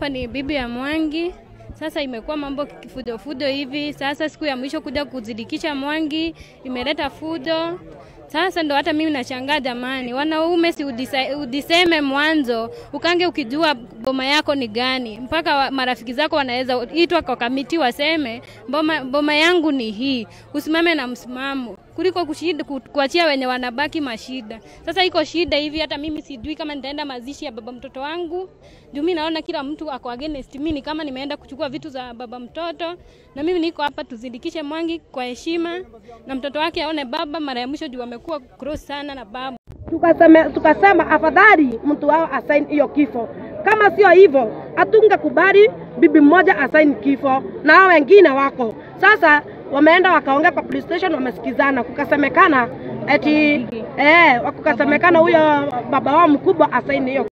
hapa ni bibi ya Mwangi. Sasa imekuwa mambo kifudo fudo hivi. Sasa siku ya mwisho kuja kuzidikisha Mwangi imeleta fudo. Sasa ndo hata mimi nashangaa jamani, wanaume si udisa, udiseme mwanzo, ukange ukijua boma yako ni gani, mpaka wa, marafiki zako wanaweza itwa kwa kamiti waseme boma, boma yangu ni hii, usimame na msimamo kuliko kushida, ku- kuachia wenye wanabaki mashida. Sasa iko shida hivi, hata mimi sijui kama nitaenda mazishi ya baba mtoto wangu, juu mimi naona kila mtu ako against mimi, ni kama nimeenda kuchukua vitu za baba mtoto, na mimi niko hapa tuzindikishe Mwangi kwa heshima, na mtoto wake aone baba mara ya mwisho, juu amekuwa cross sana na baba. tukasema, tukasema afadhali mtu wao asaini hiyo kifo. Kama sio hivyo, hatungekubali bibi mmoja asaini kifo na hao wengine wako sasa. Wameenda wakaongea kwa police station, wamesikizana, kukasemekana eti eh, kukasemekana huyo baba wao mkubwa asaini hiyo